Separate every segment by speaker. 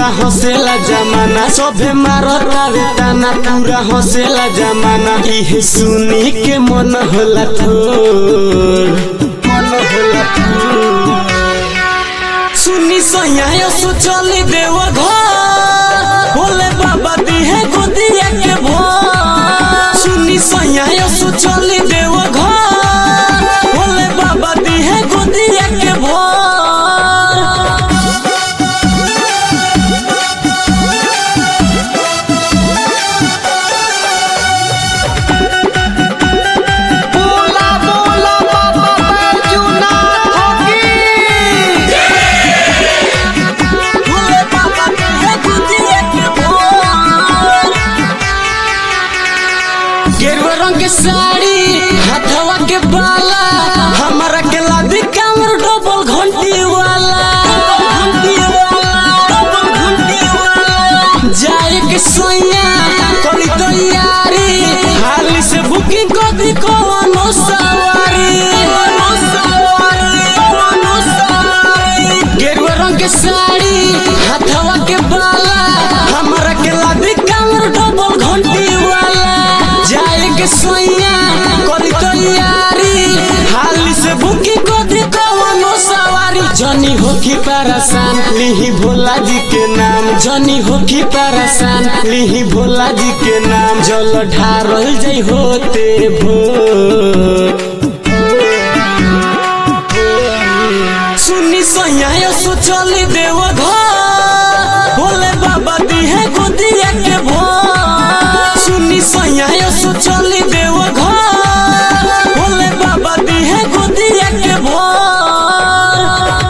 Speaker 1: हंसेला जमाना सभे मारतावे ताना पूरा हंसेला जमाना इहे सुनी के मन होला थोर मन होला थोर सुनी सैया सोचली देव घर भोले बाबा दिहे गोदिया के भोर सुनी सैया सोचली देव घर भोले बाबा दिहे गोदिया के भोर
Speaker 2: बोला बोला बाबा बैजूनाथ की
Speaker 1: भोले बाबा दिहे गोदिया के भोर गेरुआ रंग के साड़ी हाथवा के बाला हमारा के लादी कामर डबल घंटी वाला घंटी वाला डबल घंटी वाला जाए के सोया करी तैयारी हाली से बुकिंग कर दी कोनो सवारी कोनो सवारी कोनो सवारी गेरुआ रंग के साड़ी हाथवा के बाला हमारा के लादी कामर डबल घंटी वाला जाए के सोया करी तैयारी हाली से बुकी को दी कवनो सवारी जनी होखी परेशान लिही भोला जी के नाम जनी होखी परेशान लिही भोला जी के नाम जल ढारल जई होते भोर सुनी सैया सोचली देव घर भोले बाबा दिहे गोदिया के भोर सुनी सैया सोचली देव घर भोले बाबा दिहे गोदिया के भोर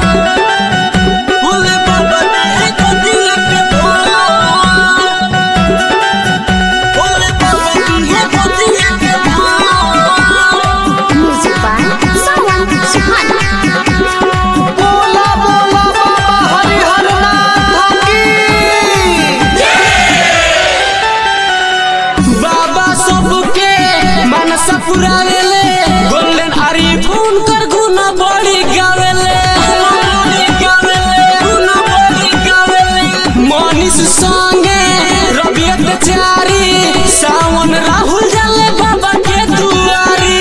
Speaker 1: भोले बाबा दिहे गोदिया के भोर भोले बाबा दिहे गोदिया के भोर
Speaker 3: Music by Sawan Suhana.
Speaker 2: बोला बोला बाबा हरिहर नाथ की
Speaker 1: बाबा सबके मनसा पुरावेले गोल्डन आरी फोन कर गुना बड़ी गावेले गुना बड़ी गावेले मनीष संगे रबियत चारी सावन राहुल जाले बाबा के दुआरी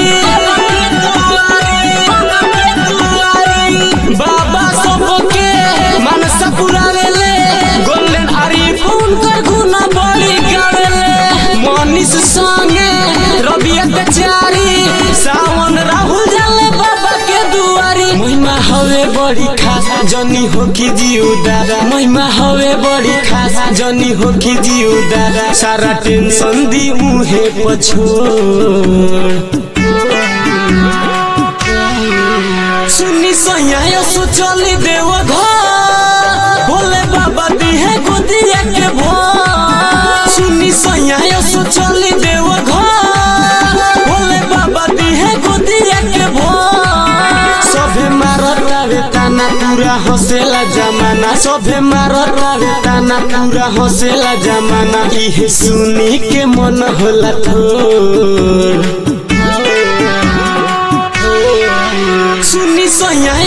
Speaker 1: बाबा सबके मनसा पुरावेले गोल्डन आरी फोन कर गुना बड़ी गावेले मनीष संगे रबियत चारी सावन राहुल जाले बाबा के दुआरी महिमा हवे बड़ी खास जनी हो कि जीव दादा महिमा हवे बड़ी खास जनी हो कि जीव दादा सारा टेंशन दी मुहे पछोड़ सुनी सैया सोचली देव घर भोले बाबा दिहे गोदिया के भोर सुनी सैया सोचली देव घर भोले बाबा दिहे गोदिया के भोर सभे मारतावे ताना पूरा हंसेला जमाना सभे मारतावे ताना पूरा हंसेला जमाना इहे सुनी के मन होला थोर सुनी सैया